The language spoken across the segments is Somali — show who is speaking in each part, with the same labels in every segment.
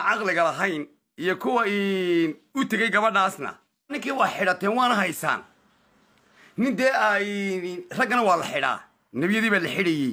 Speaker 1: caqliga lahayn iyo kuwa u tegey gabadhaasna ninkii waa xidhateen waana haysaan nin dee ay raggana waa la xidhaa nebiyadii baa la xidhayey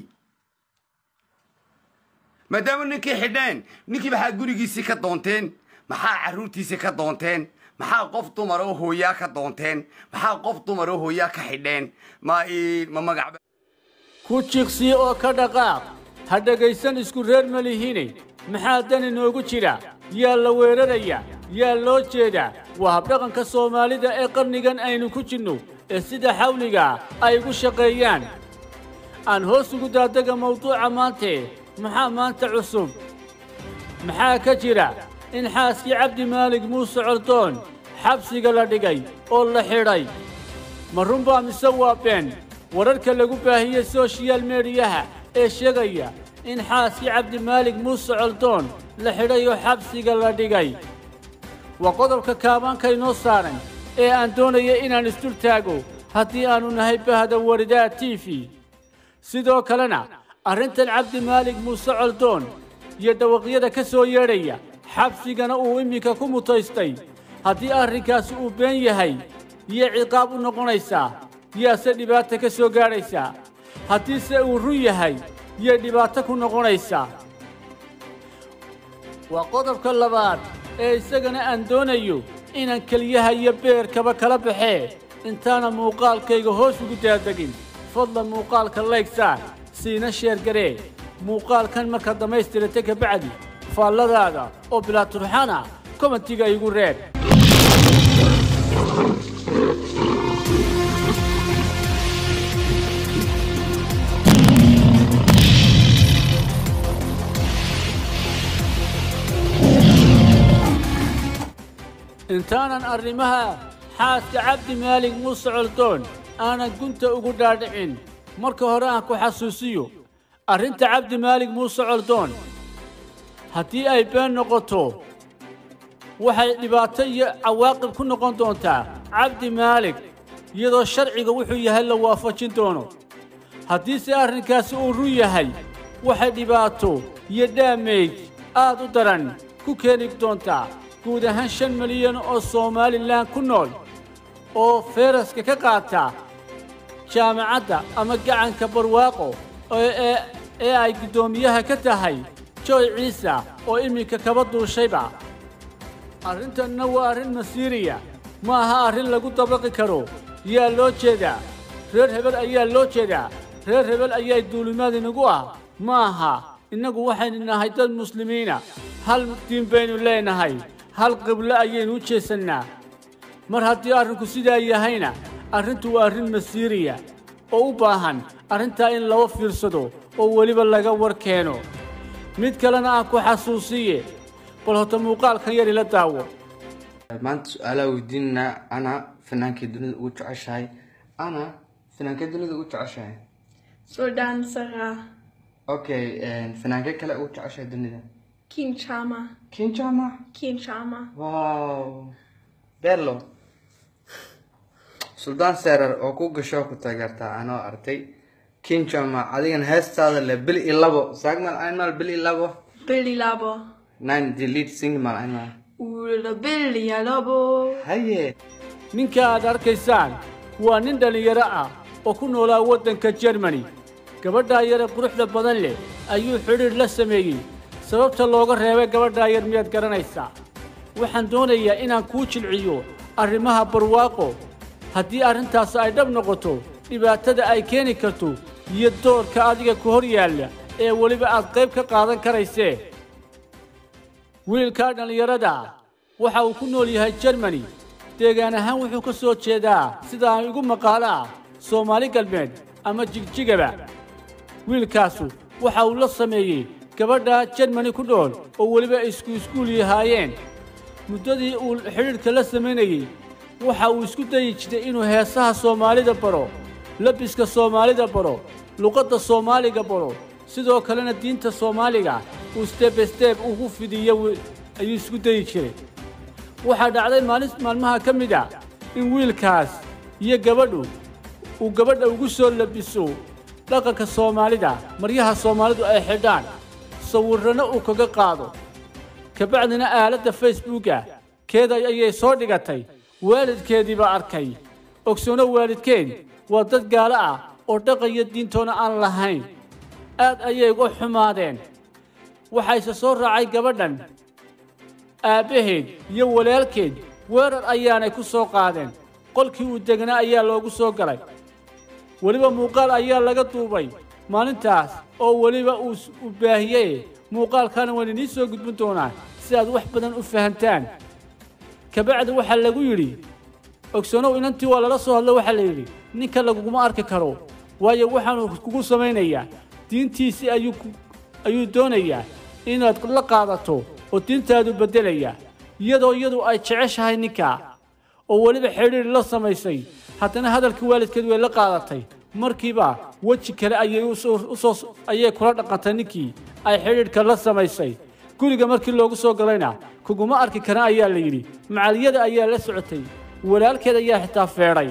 Speaker 1: maadaama ninkii xidheen ninkii maxaa gurigiisii ka doonteen maxaa carruurtiisii ka doonteen maxaa qof dumar oo hooyaa ka doonteen maxaa qof dumar oo hooyaa ka xidheen ma ma magac
Speaker 2: ku jiqsii oo ka dhaqaaq ha dhegaysan isku reer ma lihiine maxaa dan inoogu jira yaa la weeraraya yaa loo jeedaa waa habdhaqanka soomaalida ee qarnigan aynu ku jirno ee sida xawligaa ay ugu shaqeeyaan aan hoos ugu daadega mawduuca maantee maxaa maanta cusub maxaa ka jira in xaaskii cabdi maalig muuse coldoon xabsiga la dhigay oo la xidhay ma runbaa mise waa been wararka lagu baahiyey soshiyal mediyaha ee sheegaya in xaaskii cabdimaalig muuse coldoon la xidhay oo xabsiga la dhigay waa qodobka kaabaanka inoo saaran ee aan doonaya inaan isdul taago haddii aannu nahay bahda waridaa t v sidoo kalena arrintan cabdimaalig muuse coldoon iyo dhawaqyada ka soo yeedhaya xabsigana uu iminka ku mutaystay haddii arrinkaasi uu been yahay iyo ciqaab u noqonaysaa yaase dhibaata ka soo gaadhaysaa haddiise uu run yahay yay dhibaato ku noqonaysaa waa qodobka labaad ee isagana aan doonayo inaan keliyaha iyo beerkaba kala baxee intaana muuqaalkayga hoos ugu daadegin fadlan muuqaalka laygsaar siina sheergaree muuqaalkan markaad dhammaystirata ka bacdi faalladaada oo bilaa turxana komentiga igu reeb intaanan arrimaha xaaska cabdi maalig muuse coldoon aanan gunta ugu dhaadhicin marka hore aan ku xasuusiyo arrinta cabdi maalig muuse coldoon haddii ay been noqoto waxay dhibaato iyo cawaaqib ku noqon doontaa cabdi maalig iyadoo sharciga wuxuu yahay la waafajin doono haddiise arrinkaasi uu run yahay waxay dhibaato iyo dhaameyd aad u daran ku keeni doontaa guud ahaan shan milyan oo somalilan ku nool oo feeraska ka qaata jaamacadda ama gacanka barwaaqo ee ay guddoomiyaha ka tahay joy ciisa oo iminka kaba duushayba arrintanna waa arrin masiiriya ma aha arrin lagu dabaqi karo yaa loo jeedaa reer hebel ayaa loo jeedaa reer hebel ayaa duulimaad inagu ah ma aha innagu waxaynu nahay dad muslimiina hal diin baynu leenahay hal qiblo ayaynu u jeesannaa mar haddii arrinku sidaa yahayna arrintu waa arrin masiiriya oo u baahan arrintaa in laba fiirsado oo weliba laga war keeno mid kalena aan ku xasuusiye bal horta muuqaalkan yar ila daawo
Speaker 3: maanta su-aalaa weydiinanaa ana fanaankay dunida ugu jeceshahay ana fanaankay dunida ugu jeceshahay
Speaker 4: Sultan Sara,
Speaker 3: okay fanaankay kale ugu jeceshahay dunida
Speaker 4: King Chama,
Speaker 3: kinjama
Speaker 4: King Chama,
Speaker 3: wow berlo suldaan seerar oo ku gasho ku taageertaa anoo artay kinjama adigana heestaada le bil iyo labo saagmal einmal bil iyo labo
Speaker 4: Billy Labo,
Speaker 3: nine delete sing mal einmal
Speaker 4: Ula Billy Labo,
Speaker 3: haye
Speaker 2: ninka aad arkaysaan waa nin dhallinyaro ah oo ku noolaa waddanka jermani gabadhaa yare quruxda badan leh ayuu xidhiidh la sameeyey sababta looga reebay gabadhaa yar miyaad garanaysaa waxaan doonayaa inaan kuu jilciyo arrimaha barwaaqo haddii arrintaas ay dhab noqoto dhibaatada ay keeni karto iyo doorka adiga ku hor yaalla ee weliba aad qayb ka qaadan karaysee wiilkaa dhallinyarada ah waxa uu ku nool yahay jermani deegaan ahaan wuxuu ka soo jeedaa sida aan igu maqaalo ah soomaali galbeed ama jigjigaba wiilkaasu waxa uu la sameeyey gabadha jermani ku dhool oo weliba isku iskuul yahaayeen muddadii uu xidhiidhka la samaynayey waxa uu isku dayi jiray inuu heesaha soomaalida baro labiska soomaalida baro luqadda soomaaliga baro sidoo kalena diinta soomaaliga uu stebe steb ugu fidiyo wi- ayuu isku dayi jiray waxaa dhacday maalin maalmaha ka mid a in wiilkaas iyo gabadhu uu gabadha ugu soo labiso dhaqanka soomaalida maryaha soomaalidu ay xidhaan sawirrana uu kaga qaado kabacdina aaladda facebooka keeda ayay soo dhigatay waalidkeediibaa arkay ogsoono waalidkeed waa dad gaalo ah oo dhaqaya diintoona aan lahayn aad ayay uga xumaadeen waxayse soo raacay gabadhan aabbaheed iyo walaalkeed weerar ayaanay ku soo qaadeen qolkii uu degnaa ayaa loogu soo galay weliba muuqaal ayaa laga duubay maalintaas oo weliba uu u baahiyey muuqaalkaana waan idiin soo gudbin doonaa si aad wax badan u fahantaan kabacdi waxaa lagu yidhi ogsoonow inantii waa lala soo hadlo waxaa la yidhi ninka laguguma arki karo waayo waxaanu kugu samaynayaa diintiisii ayuu ku- ayuu doonayaa inaad la qaadato oo diintaadu beddelayaa iyadoo iyadu ay jeceshahay ninkaa oo weliba xidhiidh la samaysay haddana hadalkii waalidkeed way la qaadatay markiiba weji kale ayay u soo- u soo ayay kula dhaqantay ninkii ay xidhiidhka la samaysay guriga markii loogu soo galayna kuguma arki kara ayaa la yidhi macaliyada ayaa la socotay walaalkeed ayaa xitaa feedhay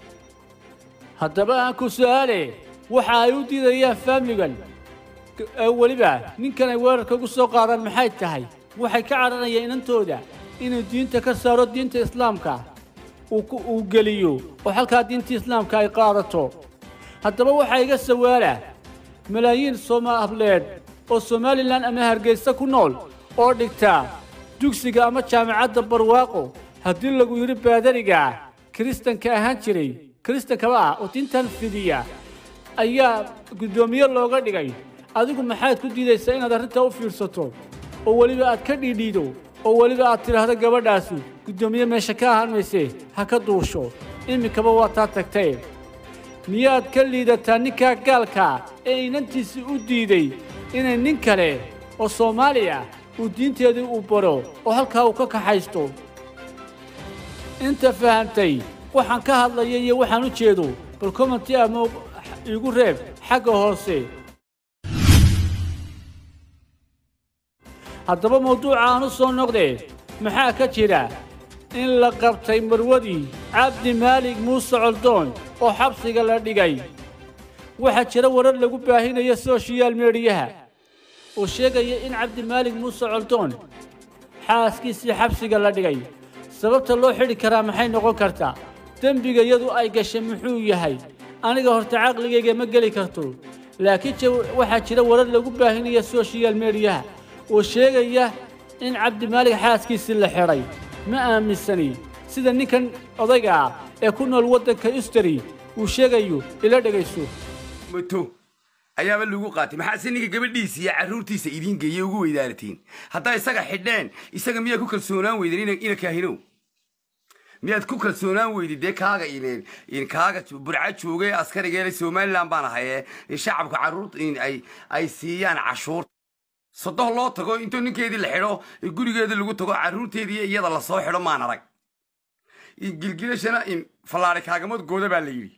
Speaker 2: haddaba aan ku su'aale waxa ay u diidayaan faamligan ee weliba ninkan ay weerarka ugu soo qaadaan maxay tahay waxay ka cadhanayaan inantooda inuu diinta ka saaro diinta islaamka uu ku- uu geliyo oo halkaa diinta islaamka ay qaadato haddaba waxaa iga sawaala malaayiin soomaaliyeed oo somalilan ama hargeysa ku nool oo dhigta dugsiga ama jaamacadda barwaaqo haddii lagu yidhi baadariga kiristanka ahaan jiray kiristankaba ah oo diintan fidiya ayaa guddoomiye looga dhigay adigu maxaad ku diidaysaa inaad arrintaa u fiirsato oo weliba aad ka dhiidhiido oo weliba aad tidhaahdo gabadhaasi guddoomiye meesha ka ahaan mayse ha ka duusho iminkaba waa taa tagtay miyaad ka liidataa ninkaa gaalka ee inantiisii u diiday inay nin kale oo soomaali ah uu diinteedii uu baro oo halkaa uu ka kaxaysto inta fahamtay waxaan ka hadlaya iyo waxaan u jeedo bal commenti ama igu reeb xagga hoose haddaba mawduuca aan u soo noqdee maxaa ka jira in la qabtay marwadii cabdi maalig muuse coldoon oo xabsiga la dhigay waxaa jira warar lagu baahinayo sooshiyaal meediyaha oo sheegaya in cabdi maalig muuse coldoon xaaskiisii xabsiga la dhigay sababta loo xidhi karaa maxay noqon kartaa dembiga yadu ay gashay muxuu yahay aniga horta caqligayga ma geli karto laakiin je waxaa jira warar lagu baahinaya sooshiyaal meediyaha oo sheegaya in cabdimaalig xaaskiisii la xidhay ma aaminsani sida ninkan odayga ah ee ku nool waddanka ustari uu sheegayo ila dhegayso
Speaker 1: mato ayaaba lagu qaatay maxaase ninka gabadhiisa iyo carruurtiisa idiin geeye ugu weydaaratiin haddaa isaga xidheen isaga miyaad ku kalsoonaan weydeen ina- ina kaahinow miyaad ku kalsoonaan weydid dee kaaga ineen in kaaga jo- burca joogay askarigeele somalilan baan ahaye in shacabka carruurta in ay ay siiyaan cashuur sodoh loo tago intuu ninkeedii la xidho in gurigeedii lagu tago carruurteedii iyada lasoo xidho maan arag in gilgilashana in fallaari kaagamad gooda baa la yidhi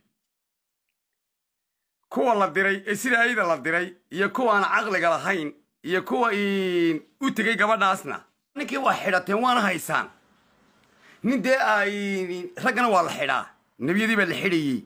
Speaker 1: kuwa la diray ee sida ayda la diray iyo kuwa aan caqliga lahayn iyo kuwa in u tegay gabadhaasna ninkii waa xidhateen waana haysaan nin dee ay raggana waa la xidhaa nebiyadii baa la xidhayey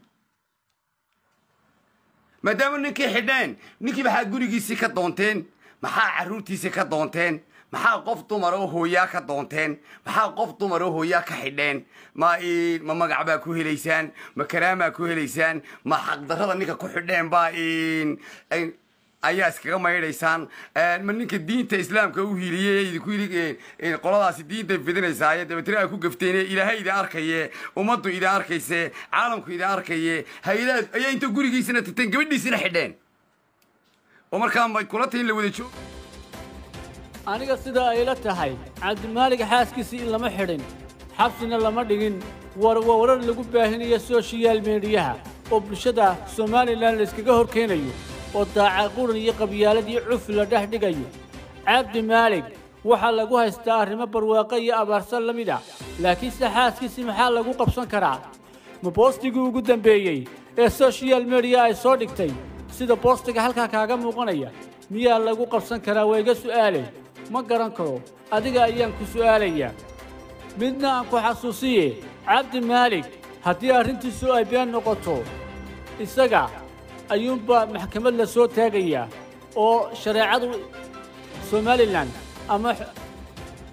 Speaker 1: maadaama ninkii xidheen ninkii maxaa gurigiisii ka doonteen maxaa carruurtiisii ka doonteen maxaa qof dumar oo hooyaa ka doonteen maxaa qof dumar oo hooyaa ka xidheen ma in ma magac baa ku helaysaan ma karaamaa ku helaysaan ma xaqdarrada ninka ku xidheen baa in in- ayaa iskaga maydhaysaan ma ninka diinta islaamka u hiiliyey ee idinku yidhi in qoladaasi diinta fidinaysaaye dabeetana ay ku gafteen ilaahay idin arkaye ummaddu idin arkayse caalamku idin arkaye hay-adaha ayaa inta gurigiisina tagteen gabadhiisina xidheen oo markaa may kula tahin la wada joog
Speaker 2: aniga sida ay la tahay cabdimaalig xaaskiisii in lama xidhin xabsina lama dhigin war waa warar lagu baahinayo sooshiyaal meediyaha oo bulshada somalilan layskaga hor keenayo oo daaca quran iyo qabyaalad iyo cufi la dhex dhigayo cabdi maalig waxaa lagu haystaa arrimo barwaaqo iyo abaarsan la mid a laakiinse xaaskiisii maxaa lagu qabsan karaa ma boostigii ugu dambeeyey ee sooshiyaal mediya ay soo dhigtay sida boostiga halkaa kaaga muuqanaya miyaa lagu qabsan karaa waa iga su'aalay ma garan karo adiga ayaan ku su'aalayaa midna aan ku xasuusiye cabdi maalig haddii arrintiisu ay been noqoto isaga ayuunbaa maxkamad la soo taagayaa oo shareecadu somalilan ama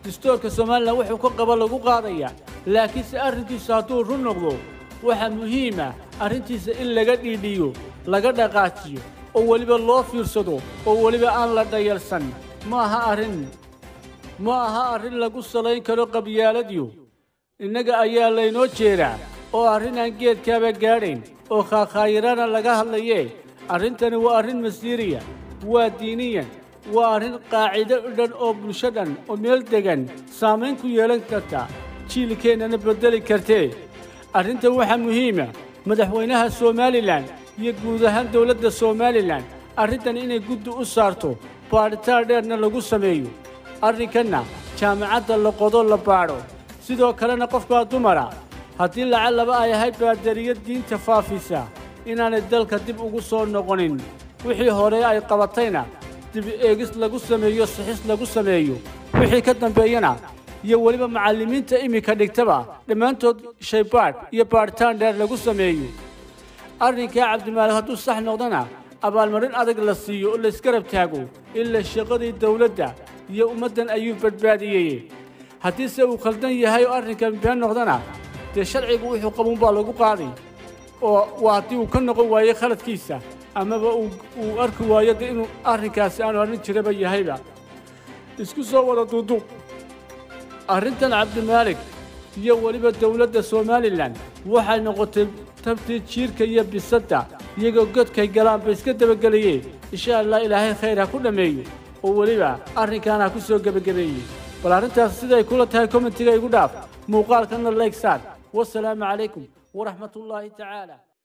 Speaker 2: dastuurka somalilan wuxuu ka qaba lagu qaadayaa laakiinse arrinkiisu hadduu run noqdo waxaa muhiim ah arrintiisa in laga dhiidhiyo laga dhaqaajiyo oo weliba loo fiirsado oo weliba aan la dhayalsan ma aha arrin ma aha arrin lagu salayn karo qabyaaladiyo innaga ayaa laynoo jeedaa oo arrin aan geedkaaba gaadhayn oo khaakhayirana laga hadlayee arrintani waa arrin masiiriya waa diiniyan waa arrin qaacido dhan oo bulsho dhan oo meel degan saamayn ku yeelan karta jiilkeennana beddeli kartee arrintan waxaa muhiima madaxweynaha somalilan iyo guud ahaan dowladda somalilan arrintan inay guddi u saarto baadhitaan dheerna lagu sameeyo arrinkanna jaamacadda la qodo la baadho sidoo kalena qofkaa dumara haddii lacag laba ay ahayd baadariyo diinta faafisa inaanay dalka dib ugu soo noqonin wixii hore ay qabatayna dib eegis lagu sameeyo sixis lagu sameeyo wixii ka dambeeyana iyo weliba macallimiinta iminka dhigtaba dhammaantood shaybaadh iyo baadhitaan dheer lagu sameeyo arrinkaa cabdimaalik hadduu sax noqdana abaalmarin adag la siiyo oo laysgarab taago ilaa shaqadii dawladda iyo ummaddan ayuu badbaadiyey haddiise uu khaldan yahay oo arrinkan been noqdana dee sharcigu wuxuu qabuun baa lagu qaaday oo waa haddii uu ka noqon waayo khaladkiisa amaba uu arki waayo de inuu arrinkaasi aanu arrin jiraba yahayba isku soo wada duuduub arrintan cabdimaalik iyo weliba dowladda somalilan waxay noqotay tabtii jiirka iyo bisadda iyagoo godkay galaan ba iska dabagelayee insha allah ilaahay khayr ha ku dhammeeyo oo weliba arrinkan ha ku soo gebagabeeyey bal arrintaas siday kula tahay kommentiga igu dhaaf muuqaalkana layg saar wasalaamu calaykum waraxmatullaahi tacaala